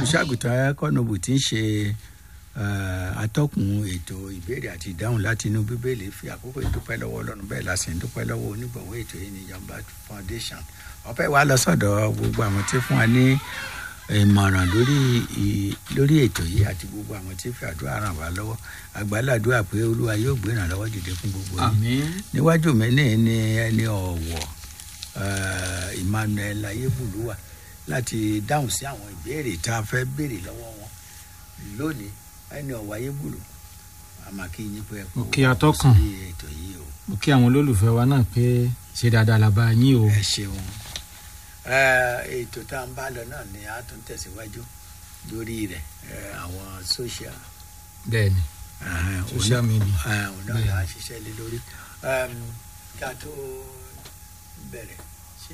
olùṣàgùtàn kọ́nọ̀bù tí ń ṣe eh, atọ́kùn ètò ìbéèrè àti ìdáhùn láti inú bíbélì fi àkókò ìdúpẹ́ lọ́wọ́ ọlọ́run bẹ́ẹ̀ la sì ń dúpẹ́ lọ́wọ́ onígbọ̀wọ́ ètò yìí ní Yamba Foundation ọpẹ́ wa lọ sọ́dọ̀ gbogbo àwọn tí fún wa ní ìmọ̀ràn lórí ì- lórí ètò yìí àti gbogbo àwọn tí fi àdúrà ràn wá lọ́wọ́ àgbàládùá pé olúwa yóò gbé ìrànlọ́wọ́ dìde fún gbogbo yìí àmín níwájú mi ní ní ẹni ọ̀wọ̀ eh, Emmanuel ayébùlúwà láti dáhùn sí àwọn ìbéèrè tá a fẹ́ béèrè lọ́wọ́ wọn lónìí ẹni ọ̀wọ̀ ayébùlú àmàkí yín pé ẹ kú Mo kí atọ́kùn. sí ètò yìí o mo kí àwọn olólùfẹ́ wa náà pé ṣe dáadáa la bá yín o ẹ ṣeun Eh, ètò tá à ń bá lọ náà ni a tún tẹ̀síwájú lórí rẹ̀ eh, àwọn social bẹ́ẹ̀ ni eh, social media òun náà là á ṣiṣẹ́ lé lórí Em, ká tó bẹ̀rẹ̀ ṣé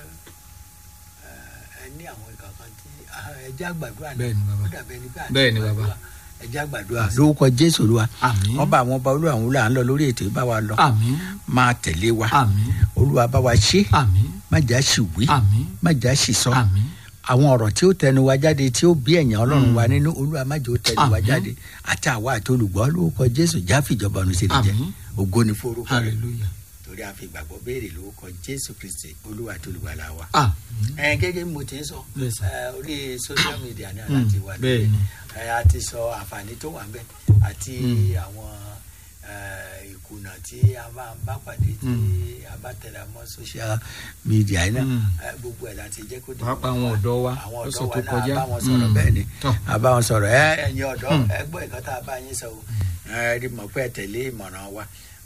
eh, ẹ ní àwọn ìkankan tí ah, ẹ jẹ́ àgbàdua náà Bẹ́ẹ̀ ni, bàbá. ó dàbẹ̀ ní bá Bẹ́ẹ̀ ni, bàbá. ẹ jẹ́ àgbàdua lórúkọ Jésù Olúwa àmín ọba àwọn ọba olúwa àwọn olúwa à ń lọ lórí ètò yìí bá wa lọ àmín máa tẹ̀lé wa àmín Olúwa bá wa ṣe àmín má jà sì wí àmín má jà sì sọ àmín àwọn ọ̀rọ̀ tí ó tẹnu wa jáde tí ó bí ẹ̀yàn ọlọ́run wa nínú olúwa má jẹ́ ó tẹnu wa Àmín. jáde àti àwa àti olùgbọ́ lórúkọ jésù jáfìjọba ọ̀run ṣe lè jẹ́ àmín ògo ni forúkọ rẹ̀ hallelujah torí a fi ìgbàgbọ́ béèrè lórúkọ jésù kristi olúwa àti olùgbàlà wa. àmín ẹ gẹ́gẹ́ bí mo ti ń sọ Yes, sir. ẹ, orí social media ní Mm, aláti wà bẹ́ẹ̀ ni. ẹ, a ti sọ àǹfààní tó wà ń bẹ àti Mm. àwọn ẹ, ìkùnà tí a máa ń bá pàdé tí a bá tẹ̀lé mọ́ social media yìí náà Mm. ẹ, gbogbo ẹ̀ láti jẹ́ kó dé pàápàá àwọn ọ̀dọ́ wa àwọn lọ́sọ̀ ọ̀dọ́ tó wa náà kọjá a bá wọn sọ̀rọ̀ Mm. bẹ́ẹ̀ ni Tọ́. a bá wọn sọ̀rọ̀ ẹ ẹ̀yin ọ̀dọ́ Mm. ẹ gbọ́ nǹkan tá a bá yín sọ o ẹ rí mọ̀ pé ẹ tẹ̀lé ìmọ̀ràn wa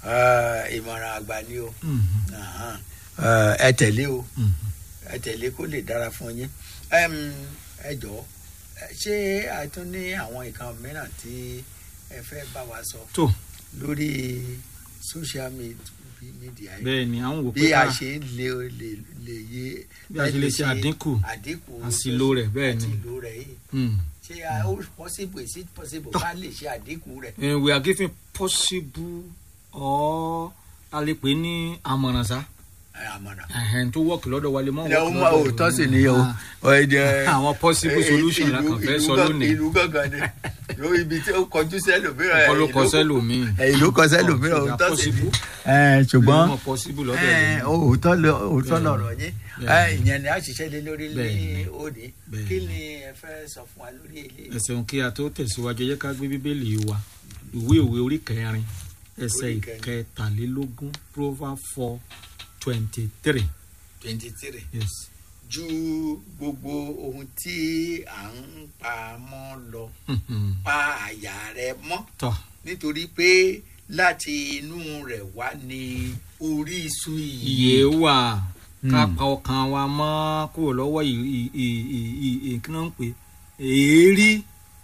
ẹ, ìmọ̀ràn àgbà ni o Mm. Ahan. ẹ ẹ tẹ̀lé o Mm. ẹ tẹ̀lé kó lè dára fún yín Ẹm, ẹ jọ̀ọ́ ẹ, ṣé a tún ní àwọn nǹkan mìíràn tí ẹ fẹ́ bá wa sọ tó lórí social med- media yìí bẹ́ẹ̀ ni àwọn wò pé bí a ká- ṣe ń lè lè lè yé bí a ṣe lè ṣe àdínkù àdínkù àṣìlò rẹ̀ bẹ́ẹ̀ ni. àṣìlò rẹ̀ yìí Mm. ṣé a ó possible is it possible ká lè ṣe àdínkù rẹ̀ Eh, we are giving possible or a lè pè ní àmọ̀ràn sá ẹ, àmọ̀ràn. ẹ̀hẹ̀n tó wọ́ọ̀kì lọ́dọ̀ wa lè mọ́ ilẹ̀ ọmọ òótọ́ sì ni o Ah, àwọn possible solution la kàn fẹ́ sọ lónìí ìlú gangan ni yóò ibi tí ó kọjú sẹ́lòmíràn ọkọ ló kọ sẹ́lòmíì ìlú kọ sẹ́lòmíràn Oh, òótọ́ sì ni possible. Ẹ, ṣùgbọ́n mọ̀ possible lọ́dọ̀ ẹ, ẹlòmíì. òótọ́ lọ- òótọ́ Bẹ́ẹ̀ni. lọ̀rọ̀ yín Ẹ, Bẹ́ẹ̀ni. ìyẹn ni a ṣiṣẹ́ lé lórí ní Bẹ́ẹ̀ni. òní Bẹ́ẹ̀ni. kí ni ẹ fẹ́ sọ fún wa lórí èlé ẹ ṣeun kí a tó tẹ̀síwájú ẹ jẹ́ ká gbé bíbélì wa ìwé òwe orí kẹrin ẹsẹ̀ Orí kẹrin. ìkẹtàlélógún proverbs four twenty three twenty three yes ju gbogbo ohun tí à ń pa mọ́ lọ pa àyà rẹ mọ́ tọ́ nítorí pé láti inú rẹ̀ wá ní orísun iye ìyè wà ká Hmm. pa ọkàn wa mọ́ kúrò lọ́wọ́ ì- ì- ì- ì- ì- ì- kí náà ń pè èérí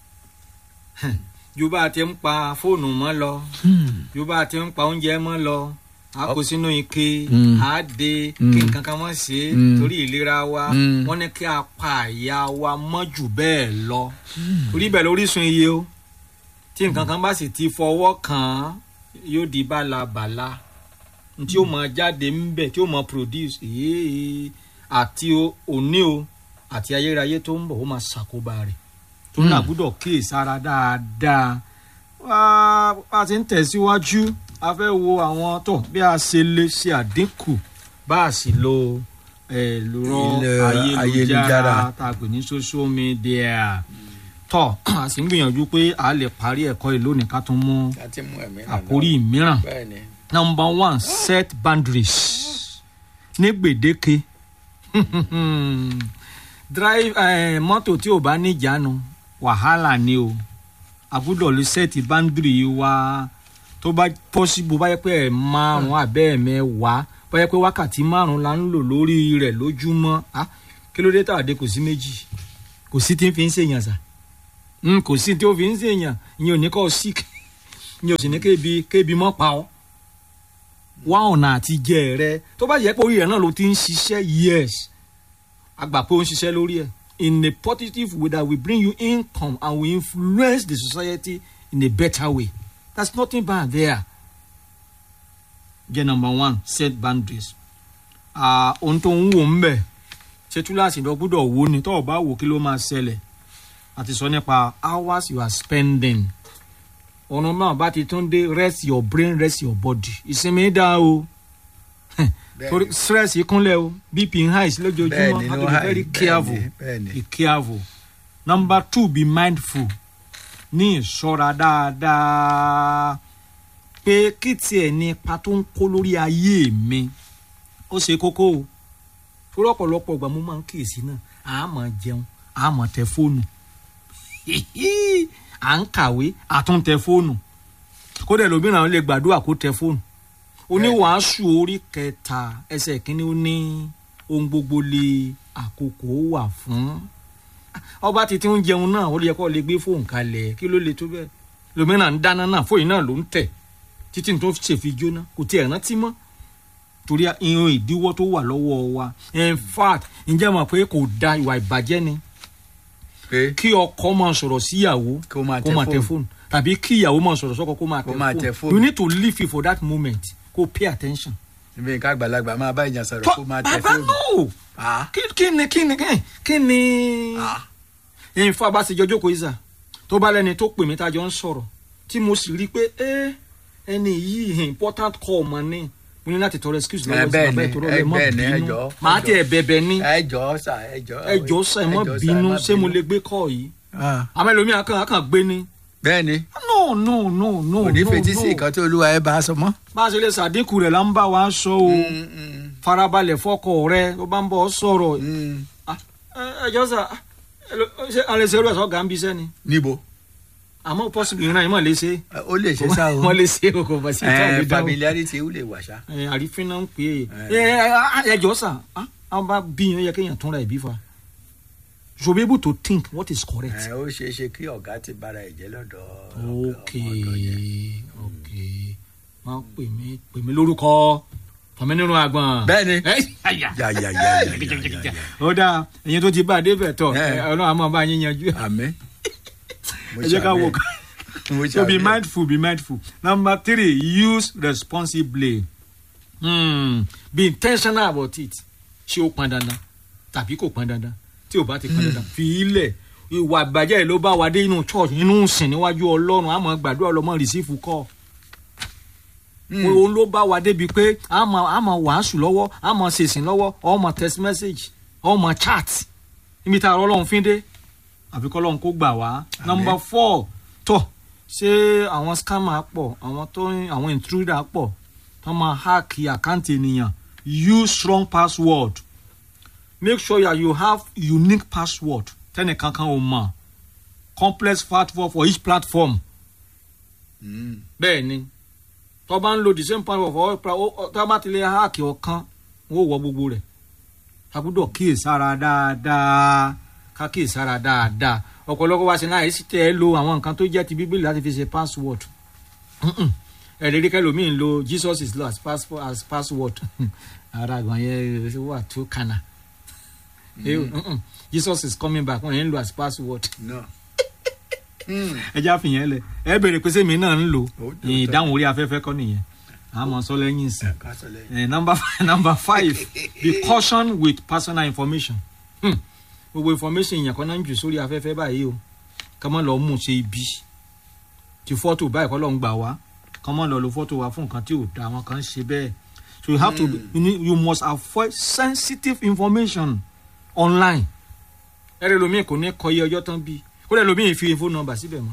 ju bá a ti ń pa fóònù mọ́ lọ ju bá a ti ń pa oúnjẹ mọ́ lọ a kó sínú ike Mm. a de Mm. kí nǹkan kan mọ́ sí i Mm. torí ìlera wa Mm. wọ́n ní kí a pa àyà wa mọ́ jù bẹ́ẹ̀ lọ orí bẹ́ẹ̀ lórísun iye o tí nǹkan kan bá sì ti fọwọ́ kàn án yóò di bálabàla tí ó máa jáde ńbẹ tí ó máa produce èyí àti o- òní o àti ayérayé tó ń bọ̀ ó máa ṣàkóbá rẹ̀ tó náà gbúdọ̀ kíyè sára dáadáa wá a ti ń tẹ̀síwájú a fẹ́ wo àwọn tó bí a ṣe lè ṣe àdínkù bá a sì lo ẹ̀ lọ́rọ̀ Ilẹ̀ ayélujára ayélujára. tá a pè ní social media tọ́ a sì ń gbìyànjú pé a lè parí ẹ̀kọ́ yìí lónìí ká tún mú láti mú ẹ̀mí náà àkórí mìíràn lọ. bẹ́ẹ̀ ni number one set boundaries ní gbèdéke drive eh, mọ́tò tí ò bá níjàánu wàhálà ni o a gbúdọ̀ lè set boundary wa tó bá possible bá yẹ pé ẹ̀ márùn abẹ́ ẹ̀ mẹ́wàá bá yẹ pé wákàtí márùn la ń lò lórí rẹ̀ lójúmọ́ ah, kí ló dé tàdé kò sí méjì kò sí tí ń fi ń ṣèyàn sà Mm, kò sí tí ó fi ń ṣèyàn ìyẹn ò ní kọ́ sick ìyẹn ò sì ní kébi kébi mọ́ pa ọ́ wá ọ̀nà àti jẹ rẹ tó bá yẹ pé orí rẹ náà ló ti ń ṣiṣẹ́ yes a gbà pé ó ń ṣiṣẹ́ lórí ẹ̀ in a positive way that will bring you income and will influence the society in a better way there's nothing bad there. jẹ́ number one set boundaries Ah, ohun tó ń wò ń bẹ̀ ṣe túláàsì lọ gbúdọ̀ wò ni tó o bá wò kí ló máa ṣẹlẹ̀ àti sọ nípa hours you are spending ọ̀nà náà bá ti tún dé rest your brain rest your body ìsinmi dá o torí stress kúnlẹ̀ o bp ń high sí lójoojúmọ́ have to be very careful be careful number two be mindful ní ìṣọ́ra dáadáa pé kí tiẹ̀ ní ipa tó ń kó lórí ayé mi ó ṣe kókó o torí ọ̀pọ̀lọpọ̀ ìgbà mo máa ń kíyèsí náà a máa jẹun a máa tẹ fóònù à ń kàwé a tún tẹ fóònù kódà lómìnira lè gbàdúrà kó tẹ fóònù oníwàásù orí kẹta ẹsẹ̀ kínní ó ní ohun gbogbo lè àkókò wà fún ọba títí ń jẹun náà ó yẹ kó lè gbé fóònù kalẹ̀ kí ló lè tó bẹ́ẹ̀ lómìnira ń dáná náà fóònù náà ló ń tẹ̀ títí tó ṣèfi jóná kò tiẹ̀ rántí mọ́ torí irun ìdíwọ́ tó wà lọ́wọ́ wa in fact ǹjẹ́ mọ̀ pé kò da ìwà ìbàjẹ́ ni kí ọkọ máa sọ̀rọ̀ síyàwó kó máa kó máa tẹ fóònù tàbí kí ìyàwó máa sọ̀rọ̀ sọ́kọ kó máa Kó máa tẹ tẹ fóònù fóònù. you need to live it for that moment kó pay attention. ibi nǹkan àgbàlagbà máa bá ìjà sọ̀rọ̀ kó máa tẹ bàbá fóònù. no Ah, kí kí ni kí ni kí- kí ni ah. ìfọ̀ bá ti jọjọ́ kó ìsà tó bá lẹ́ni tó pè mí tá a jọ ń sọ̀rọ̀ tí mo sì rí i pé ẹ́ ẹni yìí important call mọ̀ ni mo ní láti tọrọ excuse Eh, lọ́wọ́ sí bẹ́ẹ̀ bàbá ni, ìtọ́rọ eh, rẹ̀ mọ́ bẹ́ẹ̀ ni, ẹ bínú jọ̀ọ́, màá ẹ tẹ̀ bẹ̀bẹ̀ ní ẹ jọ̀ọ́ sà ẹ jọ̀ọ́. ẹ jọ̀ọ́ sẹ́ mọ́ ẹ jọ̀ọ́ sà, bínú má ṣé mo lè gbé kọ́ yìí Ah, àmọ́ ẹlòmíì akàn akàn gbé ni bẹ́ẹ̀ ni no no no no kò ní no fetí sí no nǹkan tó olúwa ẹ bá a sọ mọ́. bá a ṣe lè ṣàdínkù rẹ̀ là ń bá wa sọ o Mm, mm, farabalẹ̀ fọkọ rẹ tó bá ń bọ̀ ọ́ sọ̀rọ̀ mm. Ah, ẹ- ẹ jọ sà ẹ lọ- ṣé alẹ́ ṣe irú ẹ̀ sọ́gà ń bí sẹ́ni níbo àmọ́ possible ìran yìí mọ̀ lè ṣe Eh, ó lè ṣe sá o. wọ́n lè ṣe o kò bá sí tó Eh, àbí dáhùn familiarity ó lè wà ṣá. ẹ àrífín náà ń pè Eh. é ẹ ẹ ẹ jọ sà ah, àwọn bá bí yẹn ó yẹ kéèyàn túnra ẹ̀ bí fa you should be able to think what is correct. Eh, ó ṣeé ṣe kí ọ̀gá ti bára ẹ̀ jẹ́ lọ́dọ̀ ok ọmọ ọ̀dọ̀ yẹn. ok máa pè mí pè mí lórúkọ tọmí nínú agbọn. Bẹ́ẹ̀ni. ẹ àyà. Ya, ya, ya, ya, ya, ya, ya. ó dáa ẹ̀yin tó ti bá a dé bẹ̀ tọ̀ Eh. ẹ, ọlọ́run àmọ́ bá yín yanjú. Àmín. Mo ẹ jẹ́ ká wò ṣàmì. ká. Mo so be ṣàmì. mindful be mindful number three use responsibly hmm. be intentional about it ṣé ó pọn dandan tàbí kò pọn dandan tí ò bá ti pọn dandan fi ilẹ̀ ìwà àgbàjẹ́ yìí ló bá wa dé inú church inú sìn níwájú ọlọ́run àmọ́ gbàdúrà ọlọ́mọ rìsífù kọ́ Mm. òun ló bá wa débi pé àmọ́ àmọ́ wàásù lọ́wọ́ àmọ́ ṣèṣìn lọ́wọ́ ọmọ text message ọmọ chat níbi tá a rọ́ ọlọ́run fín dé àfi kọ́ ọlọ́run kó gbà wá. Àmín. number four tọ́ ṣé àwọn scammer pọ̀ àwọn tó ń àwọn intruder pọ̀ tó máa hack àkáǹtì ènìyàn use strong password make sure that you have unique password tẹ́nìkankan ò mọ̀ complex password for each platform Mm. bẹ́ẹ̀ ni tó bá ń lo the same password for all pra- ó- ó- tó bá ti lè háàkì ọ̀kan wọ́n wọ gbogbo rẹ̀ a gbọ́dọ̀ kíyèsára dáadáa ká kíyèsára dáadáa ọ̀pọ̀lọpọ̀ wa ṣe náà èsì tẹ́ ẹ lo àwọn nǹkan tó jẹ́ ti bíbélì láti fi ṣe password Mm-mm. ẹ̀rẹ́dí kẹlòmíì ń lo jesus is lord as, passport, as password ara àgbọn yẹn wà tó kànáà Eh, mm-mm. jesus is coming back wọ́n yẹn ń lo as password No. Mm. ẹ já fìyẹn lẹ ẹ bèrè pé sèmi náà ń lò Ó tó ìdáhùn orí afẹ́fẹ́ kọ́ nìyẹn àmọ́ sọ lẹ́yìn ìsìn. Ẹ ká sọ lẹ́yìn. Eh, number five, number five be caution with personal information. Hmm. gbogbo information yẹn kan náà ń jù sórí afẹ́fẹ́ báyìí o ká má lọ mú un ṣe ibi ti fọ́tò báyìí kọ́ ló ń gbà wá ká má lọ lo fọ́tò wa fún nǹkan tí ò da àwọn kan ń ṣe bẹ́ẹ̀ so you have to be- you, need, you must avoid sensitive information online ẹ̀rẹ́ lomi kò ní kọ iye ọjọ́ tán bí kó lẹ́ lomi fi phone number síbẹ̀ mọ́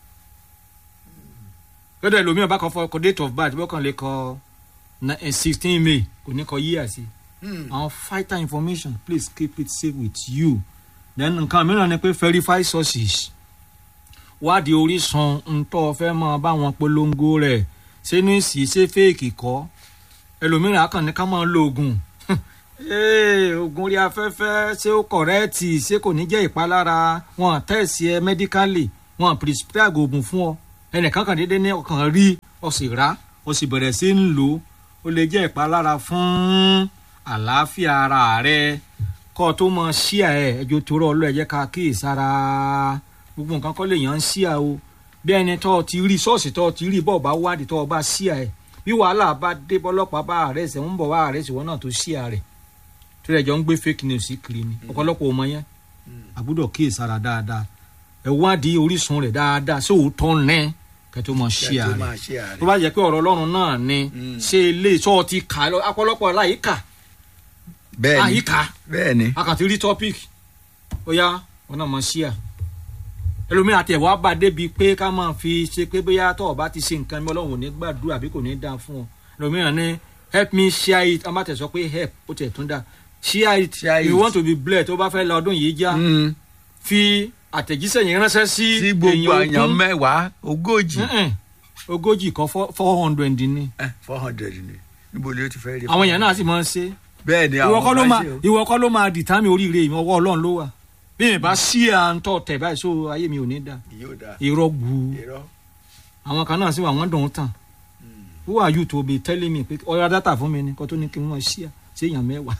kó lẹ́ lomi ọba kan fọ kọ date of birth bọ́kàn lè kọ sixteen may kò ní kọ year sí Mm. àwọn vital information please keep it safe with you then nǹkan mìíràn ni pé verify sources wádìí orísun ntọ́ fẹ́ máa bá wọn polongo rẹ̀ ṣé ní sì ṣe fẹ́ẹ̀kì kọ́ ẹlòmíràn á kàn ní ká máa lo oògùn Ee, oògùn orí afẹ́fẹ́ ṣé ó kọ̀rẹ́ẹ̀tì ṣé kò ní jẹ́ ìpalára wọn tẹ̀sí ẹ mẹ́díkálì wọn prescribe oògùn fún ọ ẹnìkan kan déédéé ní ọkàn rí ọ sì rà ọ sì bẹ̀rẹ̀ sí ń lò ó ó lè jẹ́ ìpalára fún àlàáfíà ara rẹ kọ́ ọ tó mọ ṣíà ẹ ẹjọ́ tó rọ ọlọ́ ẹ jẹ́ ká kíyèsára gbogbo nǹkan kọ́ lè yàn ń ṣíà o bí ẹni tọ́ ọ ti rí ṣọ́ọ̀ṣì tọ́ ọ ti rí bọ́ọ̀ bá wádìí tọ́ ọ bá ṣíà ẹ bí wàhálà bá dé bọ́lọ́pàá bá àárẹ̀ ṣẹ̀ ń bọ̀ bá àárẹ̀ ṣẹ̀ wọ́n náà tó ṣíà rẹ̀ tó rẹ̀ jọ ń gbé fake news kiri ni ọ̀pọ̀lọpọ̀ ọmọ yẹn àgbúdọ̀ kíyèsára dáadáa ẹ wádìí orísun rẹ̀ dáadáa sí òótọ́ ní kẹtó mọ ṣí kẹ́ tó ààrẹ máa ṣe ààrẹ. tó bá jẹ́ pé ọ̀rọ̀ ọlọ́run náà ni Mm. ṣé ilé iṣọ́ ti kà á lọ ọ̀pọ̀lọpọ̀ láyìíká bẹ́ẹ̀ ni àyíká bẹ́ẹ̀ ni akàtí rí topic ó yá wọn náà mọ ṣí à ẹlòmíràn àti ẹ̀wọ́ bá débi pé ká máa fi ṣe pé bóyá tó o bá ti ṣe nǹkan mi ọlọ́run ò ní gbàdúrà àbí kò ní dáa fún ọ ẹlòmíràn ní help me share it a máa tẹ̀sọ́ pé help ó tẹ̀ tún dá share it Share you it. want to be blessed tó bá fẹ́ la ọdún yìí já Mm. fi àtẹ̀jíṣẹ́ yẹn ránṣẹ́ sí sí gbogbo èèyàn àyàn ogún. mẹ́wàá ogójì Mm-mm. ogójì kan four hundred ni four hundred ni níbo ni o ti fẹ́ rí. àwọn èèyàn náà sì máa ń ṣe bẹ́ẹ̀ ni ìwọ àwọn kọ́ ló máa máa ṣe o. ìwọ kọ́ ló máa dìtámì oríire mi ọwọ́ ọlọ́run ló wà bí mi bá sí à ń tọ́ tẹ̀ báyìí so ayé mi ò ní da yóò dáa irọ́ gbu irọ́ àwọn kan náà sì wà wọ́n dùn ún tàn who are you to be telling me pé ọ̀rọ̀ dátà fún mi ni kó tó ní kí n mọ̀ sí à sí èèyàn mẹ́wàá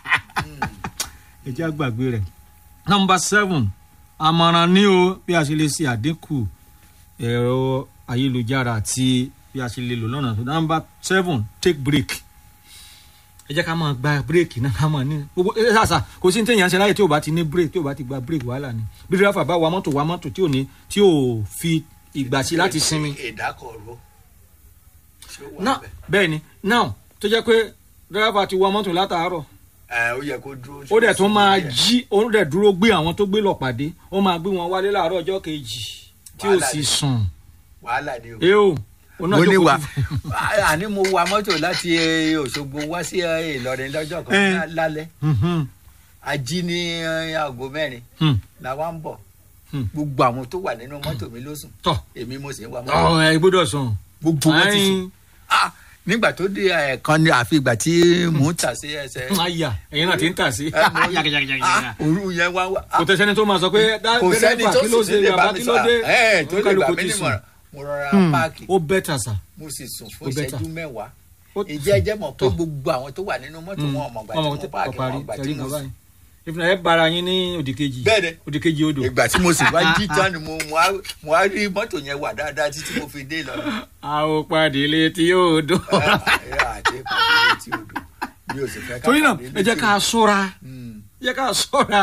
ẹ jẹ́ àgbàgbé rẹ̀. nọmba seven àmọ̀ràn ní o bí a ṣe lè ṣe àdínkù ẹ̀rọ ayélujára àti bí a ṣe lè lò lọ́nà tó nọmba seven take break ẹ jẹ́ ká máa gba bírèkì náà ká máa ní gbogbo ẹ ṣàṣà kò sí ní téèyàn ṣe láyè tí ò bá ti ní bírèkì tí ò bá ti gba bírèkì wàhálà ni bí dírẹ́fà bá wa mọ́tò wa mọ́tò tí ò ní tí ò fi ìgbà sí láti sinmi ìdákọ̀ró. ṣé ó wà náà bẹ́ẹ̀? bẹ́ẹ̀ ni now tó jẹ́ pé dírẹ́fà ti wa mọ́tò látàárọ̀ ẹ ó yẹ kó dúró. ó dẹ̀ tún máa díẹ̀. jí ó dẹ̀ dúró gbé àwọn tó gbé lọ pàdé ó máa gbé wọn wálé láàárọ̀ ọjọ́ kejì tí ò Wàhálà sì ni. sùn wàhálà ni o. ẹ o ó náà mo ní jókòó wa sí- àní mo wa mọ́tò láti eh, Òṣogbo wá sí eh, Ìlọrin lọ́jọ́ kan Eh. lá- lálẹ́ Mhm, a jí ní eh, aago mẹ́rin hmm, la wá ń bọ̀ Hmm. gbogbo àwọn tó wà nínú mọ́tò mi ló sùn tọ́ èmi mo sì ń wa mọ́tò ọ ẹ gbọ́dọ̀ sùn gbogbo wọn ti sùn Ayin, Ah, nígbà tó dé ẹ̀ẹ̀kan ni àfi ìgbà tí mò ń tà sí ẹsẹ̀ àyà ẹ̀yin náà ti ń tà sí Eh, mo- yàgàyàgàyàgà Ah, òru yẹn wá wá kò tẹ̀sẹ́ni tó máa sọ pé dá- kò sẹ́ni dẹ́rẹ́bà tó kí ló sì ṣe lè bàbá bá mi kí ló sọ̀rọ̀ dé ẹ̀ tó lè bá Oníkálukú mi ti sùn. nímọ̀ràn mo rọra Hmm, páàkì ó bẹ́tà sà mo sì sùn Ó fún better. ìṣẹ́jú mẹ́wàá Ó- ìjẹ́ ẹjẹ́ mọ̀ pé Tọ́. gbogbo àwọn tó wà nínú mọ́tò wọn ọmọ ìgbà tí ọmọ mo tí páàkì parí wọn ìgbà tí tẹ̀lé mo kan sùn. báyìí ìfúnná ẹ bára yín ní òdìkejì Bẹ́ẹ̀ni. òdìkejì odò ìgbà tí mo sì wá jí tán ni mo mo á- mo á rí mọ́tò yẹn wà dáadáa títí mo fi dé lọ. a ò padì létí odò. àti ìpàdé létí odò mi ò sì fẹ́ ká torí náà pàdé ẹ jẹ́ létí ká ṣọ́ra Hmm. ẹ jẹ́ ká ṣọ́ra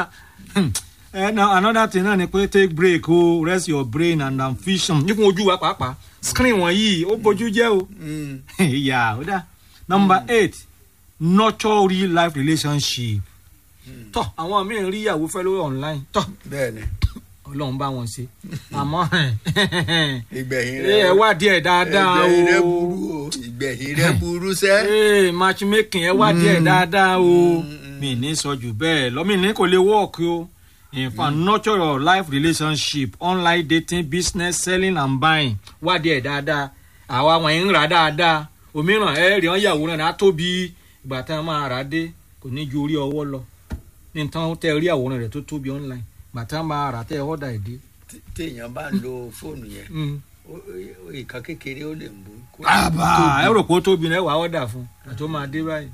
ẹ na another thing náà ni pé take break o rest your brain and ambition nípò ojú wa pàápàá screen wọ̀nyí ó bójú jẹ́ o Hmm. ìyá ó dá number eight nurture real life relationship tọ àwọn míì rí ìyàwó fẹ́ lórí online tọ bẹ́ẹ̀ ni ọlọ́run bá wọn ṣe àmọ́ ìgbẹ̀yìn ẹ rẹ̀ wá díẹ̀ dáadáa o ìgbẹ̀yìn rẹ̀ burú o ìgbẹ̀yìn rẹ̀ burú sẹ́. ee matchmaking ẹ wá díẹ̀ dáadáa o Mm. mi ní sọ jù bẹ́ẹ̀ lọ́mìnì kò lè work o in fact nurture your life relationship online dating business selling and buying wá díẹ̀ dáadáa àwa wọn ń rà dáadáa òmíràn ẹ rí wọn yàwòrán rẹ̀ á tóbi ìgbà tá a máa rà á dé kò ní ju orí ọwọ́ lọ ní tán tẹ rí àwòrán rẹ̀ tó tóbi online ìgbà tá a máa rà á tẹ ọ̀dà ẹ̀ dé. Tí- téèyàn bá ń lo fóònù yẹn Mm. ó- ó- ìkan kékeré ó lè mú. kó àbá tóbi. ẹ rò pé ó tóbi náà ẹ wà á ọ̀dà fún àti ó máa dé báyìí.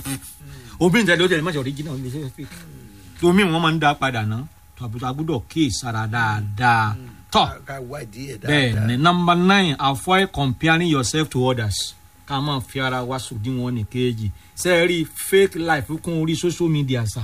òbí ń tẹ̀lé ó tẹ̀lé mọ́ṣẹ́ original ní ṣe fake. tomi wọn máa ń dá padà ná tó àbúrò àgbúdọ̀ kíì sára dáadáa. tọ́ Ká- ká wádìí ẹ̀ bẹ́ẹ̀ dáadáa. ni number nine avoid comparing yourself to others ká máa fi ara wa sòdiwọ̀n ní kejì ṣe é rí fake life kún orí social media sà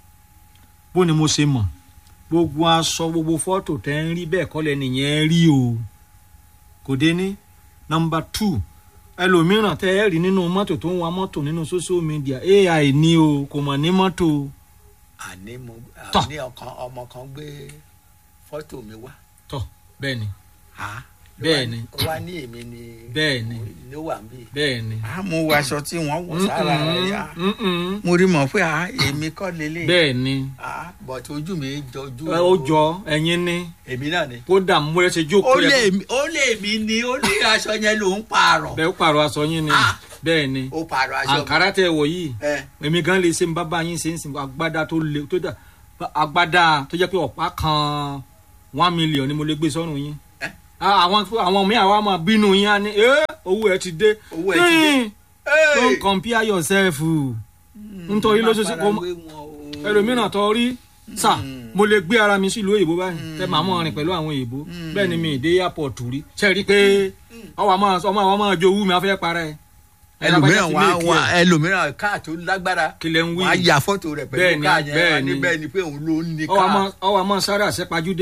bó ni mo ṣe mọ̀ gbogbo aṣọ gbogbo fọ́tò tẹ́ ń rí bẹ́ẹ̀ kọ́lẹ̀ nìyẹn rí o kò dé ní number two ẹlòmíràn tẹ́ ẹ rí nínú mọ́tò tó ń wa mọ́tò nínú social media ai ní o kò mọ̀ ní mọ́tò o àní mo Tọ́. àní ọkàn ọmọ kan gbé fọ́tò mi wá. tọ́ bẹ́ẹ̀ ni Ah, ló Bẹ́ẹ̀ wá- ni. ó wá ní èmi ni Bẹ́ẹ̀ ni. ló wà ń bí. bẹ́ẹ̀ ni. a mú aṣọ tí wọ́n wọ̀ sára rẹ̀ yá. Mm-mm, mm-mm. mo rí mọ̀ pé ah, èmi kọ́ lélẹ̀. bẹ́ẹ̀ ni Ah, but ojú mi jọjú. ẹ, ó jọ ẹ̀yin ní èmi náà ni. kódà mo rẹ ṣe ó jókòó lè yẹ mi ó lè mi ni ó ní aṣọ yẹn ló ń pààrọ̀. bẹ́ẹ̀ ó pààrọ̀ aṣọ yín ni Ah. bẹ́ẹ̀ ni ó pààrọ̀ aṣọ mi. àǹkárá tẹ wọ̀ yìí ẹ èmi gan lè ṣe ń bá bá yín ṣe ń sìn agbádá tó le tó dà agbádá tó jẹ́ pé ọ̀pá kan one million ni mo lè gbé sọ́run yín Eh? Ah, àwọn àwọn mi àwa máa bínú yín á ní "Eh, owó ẹ ti dé Owó ẹ ti dé. Hmm, don't compare yourself nítorí lóṣooṣù kó má- ẹlòmíràn tó rí sà mo lè gbé ara mi sílùú òyìnbó báyìí tẹ màá mọ rìn pẹ̀lú àwọn òyìnbó bẹ́ẹ̀ ni mi ì dé airport rí ṣe rí i pé ọwọ́ àmọ́ ọmọ àwọn máa jowú mi afẹ́ para ẹ̀ ẹlòmíràn wà wà ẹlòmíràn káà tó lágbára kí lẹ ń wí wà á ya fọ́tò rẹ̀ Bẹ́ẹ̀ pẹ̀lú ni, káà yẹn bẹ́ẹ̀ wà ní ni. bẹ́ẹ̀ ni pé òun ló ń ní ọwọ́ àmọ́ káà. ọwọ́ àmọ́ sáré àṣẹpajúdé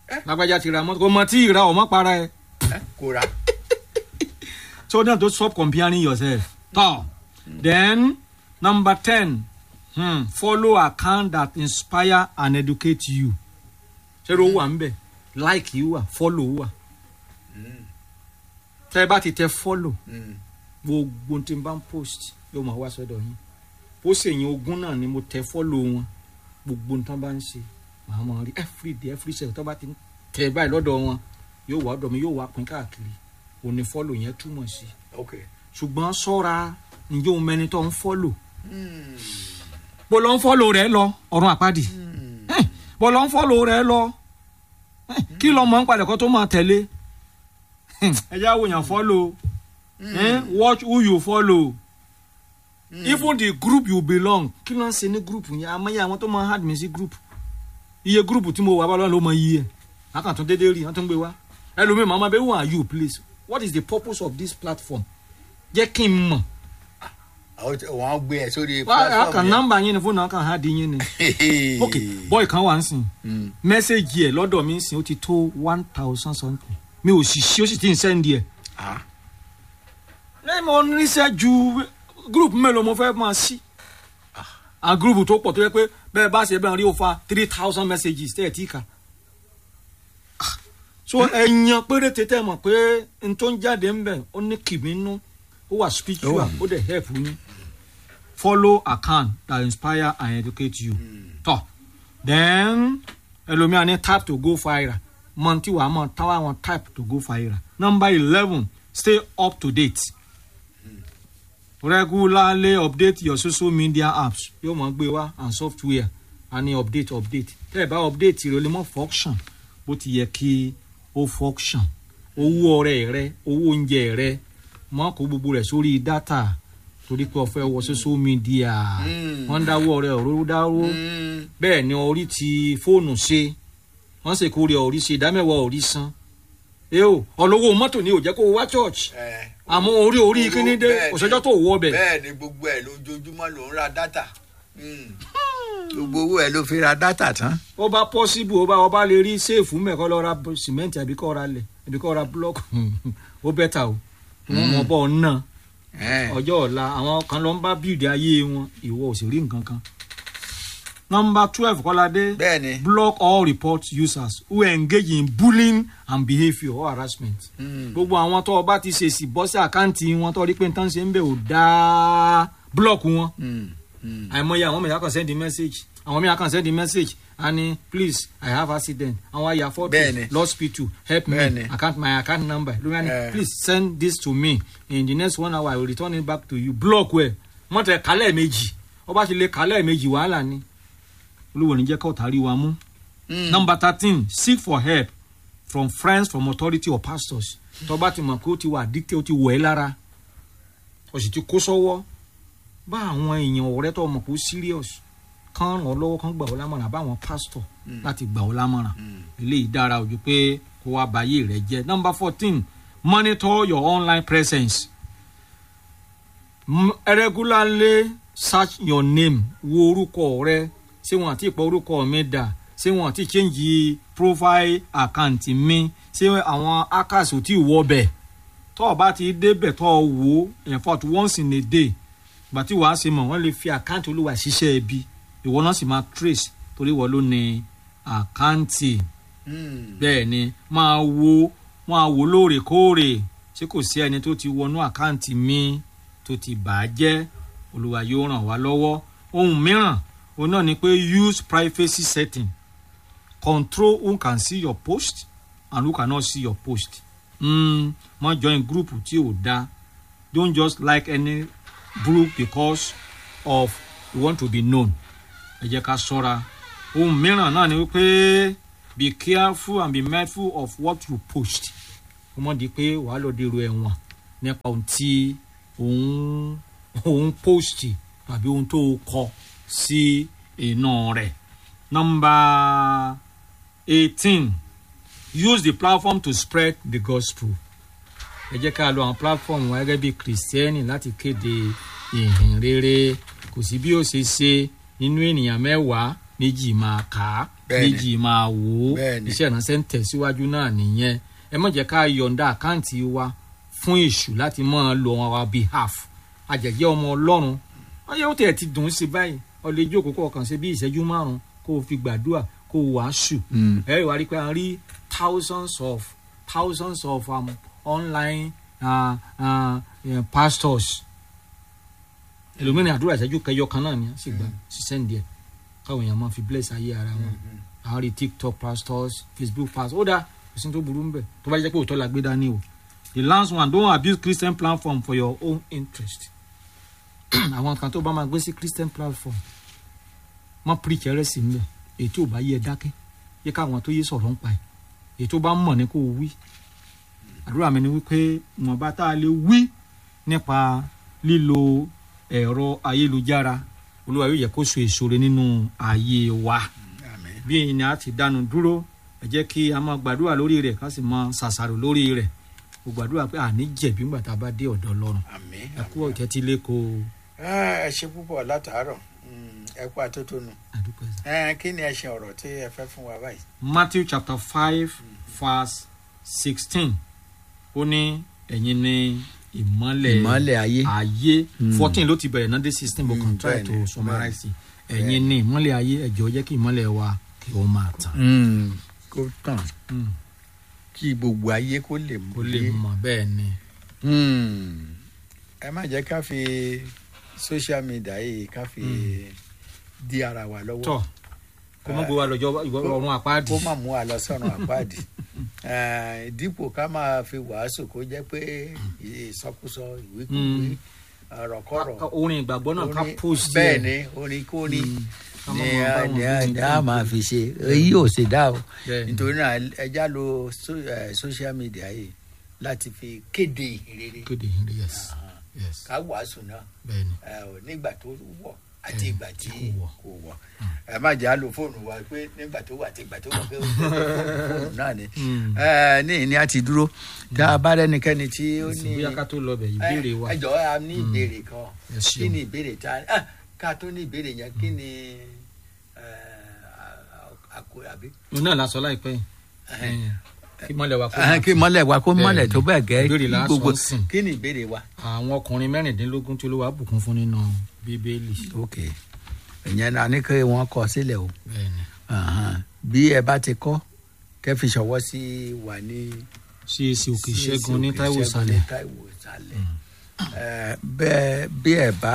lágbájá ti ra mọ́tò kò mọ tí ì ra ọmọ para ẹ ẹ kò ra. so now don't stop comparing yourself tọ then number ten hmm, follow account that inspire and educate you ṣé ló wà ń bẹ̀ like yìí wà follow wà tẹ́ ẹ bá ti tẹ follow Mm. gbogbo tí n bá ń post yóò máa wá sọ́dọ̀ yín post èyàn ogún náà ni mo tẹ follow wọn gbogbo tí wọ́n bá ń ṣe màá máa rí every day every second tó bá ti ń tẹ báyìí lọ́dọ̀ wọn yóò wá ọ̀dọ̀ mi yóò wá pín káàkiri òní follow yẹn túmọ̀ sí ok. ṣùgbọ́n sọ́ra ǹjẹ́ òun mẹni tó ń follow Mm. bó lọ ń follow rẹ lọ ọ̀run àpáàdì Eh, bó lọ ń follow rẹ lọ Eh, kí lọ mọ̀ ń palẹ̀ kó tó máa tẹ̀lé Eh, ẹ jẹ́ àwòyàn follow eh, watch who you follow even the group you belong kí ló ń ṣe ní group yẹn amáyé àwọn tó máa hard mi sí group iye group tí mo wà bá lọ́nà ló mọ iye ẹ̀ lákàtún dédé rí wọ́n tún gbé wá ẹlòmíì màmá bẹ́ẹ̀ who are you please what is the purpose of this platform jẹ́ kí n mọ̀ àwọn tí- wọ́n gbé ẹ sórí wá àkàn nọ́mbà yín ni fóònù àkàn hard yín ni yẹn. ok boy kan wà ń sìn Mm. mẹ́sẹ̀gì ẹ̀ lọ́dọ̀ mi ń sìn ó ti tó one thousand something mi ò sì ṣí ó sì ti ń sẹ́ndì ẹ̀ Ah. lẹ́yìn mo níṣẹ́ ju group mélòó mo fẹ́ máa sí a group tó pọ̀ tó yẹ pé bẹ́ẹ̀ bá ṣe bẹ́ẹ̀ rí o fa three thousand messages tẹ́ ẹ̀ tí kà Ah, so ẹ̀yàn péréte tẹ́ mọ̀ pé n tó ń jáde ń bẹ̀ ó ní kìmí nú ó wà spiritual ó dẹ̀ help yín follow account that inspire and educate you tọ́ then ẹlòmíà ní type to go viral mọ tí wàá mọ táwa wọn type to go viral number eleven stay up to date regularly update your social media apps yóò mọ gbé wá and software a ní update update tẹ́ ẹ bá update rẹ o lè mọ function bó ti yẹ kí ó function owó ọrẹ rẹ owó oúnjẹ rẹ mọ kó gbogbo rẹ sórí data torí pé o fẹ́ wọ social media Mm. wọ́n dáwọ́ rẹ òróró dáwọ́ Mm. bẹ́ẹ̀ ni orí ti fóònù ṣe wọ́n sì kórè orí ṣe ìdámẹ́wàá orí san ẹ o ọlọ́wọ́ mọ́tò ni ò jẹ́ kó o wá church Eh, àmọ́ orí orí kíní dé bẹ́ẹ̀ ni. òṣèjọ́ tó wọ ọbẹ̀ bẹ́ẹ̀ ni gbogbo ẹ̀ lójoojúmọ́ ló ń ra dátà. Mm. gbogbo owó ẹ̀ ló fi ra dátà tán. ó bá possible ó bá ó bá lè rí séèfù mẹ́kọ́ lọ ra sìmẹ́ǹtì àbí kọ́ ra lẹ̀ àbí kọ́ ra búlọ́ọ̀kù ó bẹ́tà o wọ́n mọ̀ bọ́ ọ náà Eh. ọjọ́ ọ̀la àwọn kan lọ ń bá bíìdì ayé wọn ìwọ ò sì rí nǹkan kan. nọmba twelve kọ́ládé bẹ́ẹ̀ ni. block all report users who engage in bullying and behaviour or harassment. Mm. gbogbo àwọn tó o bá ti ṣèṣì bọ́ sí àkáǹtì wọn tó rí pé nǹkan ṣe ń bẹ̀ ò dáa block wọn. Mm. Mm. àìmọye àwọn mẹ̀yà kan send message àwọn mẹ̀yà kan send message and please i have accident àwọn àyà photo Bẹ́ẹ̀ni. hospital help me Bẹ́ẹ̀ni. account my account number lórí ẹni Eh. please send this to me in the next one hour i will return it back to you block wẹ̀ wọ́n tẹ kálẹ̀ méjì wọ́n bá ti lè kálẹ̀ méjì wàhálà ni olúwo ní jẹ́ kó tàrí wa mú. Mm. number thirteen seek for help from friends from authority or pastors tó bá ti mọ̀ pé ó ti wà addicted ó ti wọ̀ ẹ́ lára ó sì ti kó sọ́wọ́ bá àwọn èèyàn ọ̀rẹ́ tó mọ̀ pé ó serious kán ràn ọ́ lọ́wọ́ kán gbà ọ́ lámọ̀ràn àbáwọn pastor láti gbà ọ́ lámọ̀ràn eléyìí dára ojú pé kó wá báyé rẹ jẹ́ number fourteen monitor your online presence M- regularly search your name wo orúkọ rẹ ṣé wọn àti ìpọ orúkọ mi dà ṣé wọn àti change profile account mi ṣé àwọn hackers ò tí ì wọ bẹ̀ tó o bá ti débẹ̀ tó o wò ó in fact once in a day gbà tí wàá ṣe mọ̀ wọ́n lè fi àkáǹtì olúwa ṣiṣẹ́ ẹbí ìwọ náà sì máa trace torí wọ́n ló ní àkáǹtì Mm. bẹ́ẹ̀ ni máa wo máa wo lóòrèkóòrè ṣé kò sí ẹni tó ti wọnú àkáǹtì mi tó ti bà á jẹ́ olúwa yóò ràn wá lọ́wọ́ ohun mìíràn òun náà ni pé use privacy setting control who can see your post and who cannot see your post mm, má join group tí ò da don't just like any group because of you want to be known ẹ jẹ́ ká ṣọ́ra ohun mìíràn náà ni wípé be careful and be mindful of what you post kó mọ̀ di pé wàá lọ dèrò ẹ̀wọ̀n nípa ohun tí òun òun post tàbí ohun tó kọ sí iná rẹ̀. number eighteen use the platform to spread the gospel ẹ jẹ́ ká lo àwọn platform wa gẹ́gẹ́ bí kìrìsìtẹ́nì láti kéde ìhìn rere kò sí bí ó ṣe ṣe nínú ènìyàn mẹ́wàá méjì máa kà á Bẹ́ẹ̀ni. méjì máa wò ó Bẹ́ẹ̀ni. iṣẹ́ ìránṣẹ́ ń tẹ̀síwájú náà nìyẹn ẹ má jẹ́ ká yọ̀ǹda àkáǹtì wa fún èṣù láti máa lo on our behalf àjẹjẹ́ ọmọ ọlọ́run wọ́n yẹ ó tẹ̀ ti dùn ún sí báyìí ọ̀lẹ́ ìjókòó kọ̀ọ̀kan ṣe bí ìṣẹ́jú márùn-ún kó o fi gbàdúrà kó o wàásù Mm. ẹ wá rí pé a rí thousands of thousands of um, online uh, uh, uh, pastors ẹlòmíràn àdúrà ìṣẹ́jú kẹyọ kan náà ni a sì gbà ṣiṣẹ́ ń díẹ̀ káwọn èèyàn máa fi bless ayé ara wọn àwọn rí tiktok pastors facebook pastors ó dáa kò sí ní tó burú ńbẹ̀ tó bá jẹ́ pé òótọ́ la gbé dání o the last one don't abuse christian platform for your own interest àwọn kan tó bá máa gbé sí christian platform má preach ẹrẹ́sì ńbẹ̀ èyí tí ò bá yẹ dákẹ́ yẹ káwọn tó yé sọ̀rọ̀ ń pa ẹ̀ èyí tó bá mọ̀ ní kó o wí àdúrà mi ni wípé ìwọ̀nba tá a lè wí nípa lílo ẹ̀rọ ayélujára olúwa yóò yẹ kó so èso rẹ̀ nínú ayé wa àmín bí èyí ni a ti dánu dúró ẹ jẹ́ kí a máa gbàdúrà lórí rẹ̀ ká sì máa ṣàṣàrò lórí rẹ̀ mo gbàdúrà pé àní jẹ̀bi ńgbà tá a bá dé ọ̀dọ̀ ọlọ́run àmín ẹ kú ọ̀tẹ́tí lẹ́kọ̀ọ́ Ah, ẹ ṣe púpọ̀ látàárọ̀ Mm, ẹ kú àtótónu àdúpẹ́. Eh, kí ni ẹ ṣe ọ̀rọ̀ tí ẹ fẹ́ fún wa báyìí. matthew chapter five verse sixteen ó ní ẹ̀yin ní ìmọ́lẹ̀ ìmọ́lẹ̀ ayé. ayé Mm. fourteen ló ti bẹ̀rẹ̀ náà dé sixteen but Mm, can try bẹ́ẹ̀ni, to summarize it ẹ̀yin ní ìmọ́lẹ̀ ayé ẹ̀jọ̀ jẹ́ kí ìmọ́lẹ̀ wa kí ó máa tàn Mm, kó tàn Mm, kí gbogbo ayé kó lè kó lè yé. mọ̀ bẹ́ẹ̀ ni Mm, ẹ má jẹ́ ká fi social media yìí ká fi di ara wa lọ́wọ́. tọ́ kó mọ́ gbé wa lọ́jọ́ ọ̀run àpáàdì kó má mú wa lọ sọ́run àpáàdì Eh, dípò ká máa fi wàásù kó jẹ́ pé ìsọkúsọ ìwékúwé Mm. ọ̀rọ̀kọ̀rọ̀ Ká- orin ìgbàgbọ́ náà ká orin- post bẹ́ẹ̀ ẹ̀. ni orin kórin Mm, ká ni má máa bá a- wọn ni a- gbé ni a máa fi ṣe èyí ò sì dá o Bẹ́ẹ̀ ni. nítorí náà ẹja lo so- eh, social media yìí láti fi kéde ìhìnrere kéde ìhìnrere yes yes ká wàásù náà bẹ́ẹ̀ ni eh, ò nígbà tó wọ̀ àti Mm, ìgbà tí tí kò wọ̀. kò wọ̀ ẹ má jẹ́ àlò fóònù wa pé nígbà tó wọ̀ àti ìgbà tó wọ̀ pé ó fóònù náà ni Mm. Eh, ní ìní àti dúró tá a bá rẹ́nikẹ́ni tí ó ní bóyá ká tó lọ bẹ̀ ìbéèrè wa ẹ jọ̀ọ́ a ní ìbéèrè kan Ẹ ṣeun. kí ni ìbéèrè tá a ah, ká tó ní ìbéèrè yẹn kí ni àkó àbí. òun náà la sọ láìpẹ́ yìí Eh, kí mọ́lẹ̀ wa kó Ah, máa kí mọ́lẹ̀ wa kó mọ́lẹ̀ Bẹ́ẹ̀ni. tó bẹ́ẹ̀ gẹ́ Ìbéèrè kí la gbogbo sọ ń sìn. kí ni ìbéèrè wa. àwọn ọkùnrin mẹ́rìndínlógún tí olúwa bùkún fún nínú bíbélì ok ìyẹn náà ní kí wọ́n kọ sílẹ̀ o bẹ́ẹ̀ ni Ahan. bí ẹ bá ti kọ́ kẹ́ fi ṣọwọ́ sí wà ní. CAC òkè CAC ìṣẹ́gun ní Òkè Táíwò Ìṣẹ́gun sálẹ̀ ní Táíwò sálẹ̀. Eh, bẹ́ẹ̀ bí ẹ bá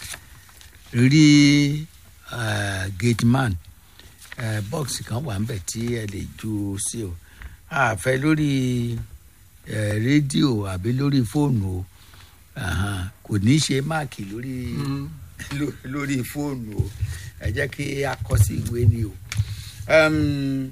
rí eh, gate man eh, box kan wà níbẹ̀ tí ẹ lè ju sí o àfẹ́ lórí eh, rédíò àbí lórí fóònù o Ahan. kò ní í ṣe máàkì lórí ló- lórí fóònù o ẹ jẹ́ kí a kọ sí ìwé ni o Em,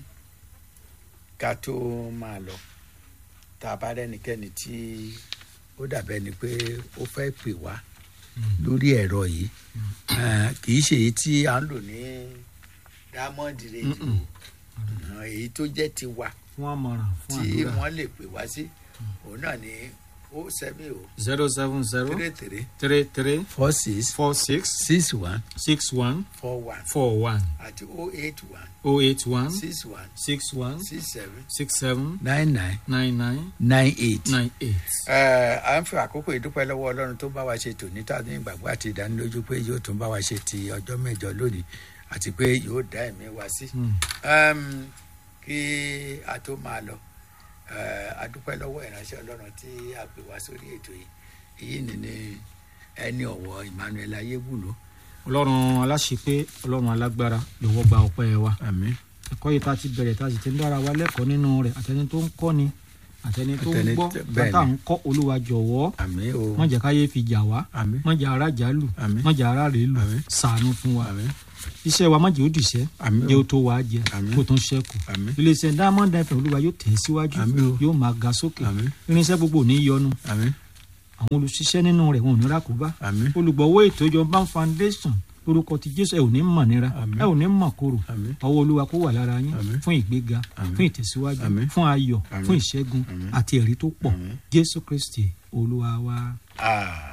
ká tó máa lọ tá a bá rẹ́nikẹ́ni tí ó dàbẹ́ ni pé ó fẹ́ pè wá lórí ẹ̀rọ yìí Eh, kì í ṣe èyí tí à ń lò ní diamond radio Mm-mm. Eh, èyí tó jẹ́ tiwa fún àmọ̀ràn fún tí àdúrà wọ́n lè pè wá sí òun náà ní ó sẹ́mi o zero seven zero three three three three four six four six six one six one four one four one àti oh eight one oh eight one six one six one six seven six seven nine nine nine nine nine eight. nine eight. Ẹ, à ń fi àkókò ìdúpẹ́ lọ́wọ́ ọlọ́run tó bá wa ṣe tòní tá a ní ìgbàgbọ́ àti ìdánilójú pé yóò tún bá wa ṣe ti ọjọ́ mẹ́jọ lónìí àti pé yóò dá ẹ̀mí wa sí. Mm. Ẹm, kí a tó máa lọ ẹ, a dúpẹ́ lọ́wọ́ ìránṣẹ́ ọlọ́run tí a pè wá sórí ètò yìí èyí ni ní ẹni ọ̀wọ́ Emmanuel ayébùlú. ọlọ́run aláṣepé ọlọ́run alágbára lọ́wọ́ gba ọpẹ́ wa àmín ẹ̀kọ́ yìí tá a ti bẹ̀rẹ̀ tá a sì ti ń dára wa lẹ́kọ̀ọ́ nínú rẹ̀ àtẹni tó ń kọ́ ni àtẹni tó ń Àtẹni gbọ́ tó- bẹ́ẹ̀ bàtà ni. ń kọ́ olúwa jọ̀wọ́ àmín o má jẹ́ káyé fi jà wá àmín má jẹ́ ara jà lù Àmín. má jẹ́ ara rè lù Àmín. ṣàánú fún wa àmín iṣẹ́ wa má jẹ́ ó dìṣẹ́ àmín jẹ́ o ó tó wàá jẹ Àmín. kó tó ń ṣẹ́kù àmín iléeṣẹ́ diamond fm olúwa yóò tẹ̀ síwájú Àmín o. yóò máa ga sókè àmín irinṣẹ́ gbogbo ò ní yọnu àmín àwọn olùṣiṣẹ́ nínú rẹ̀ wọn ò ní rákòbá àmín olùgbọ̀wọ́ ètò ìjọba foundation lórúkọ ti jésù ẹ ò ní mọ̀ nira Àmín. ẹ ò ní mọ̀ kóró àmín ọwọ́ olúwa kó wà lára yín Àmín. fún ìgbéga Àmín. fún ìtẹ̀síwájú Àmín. fún ayọ̀ Àmín. fún ìṣẹ́gun Àmín. àti ẹ̀rí tó pọ̀ Àmín. jésù kristi olúwa wa. Ah.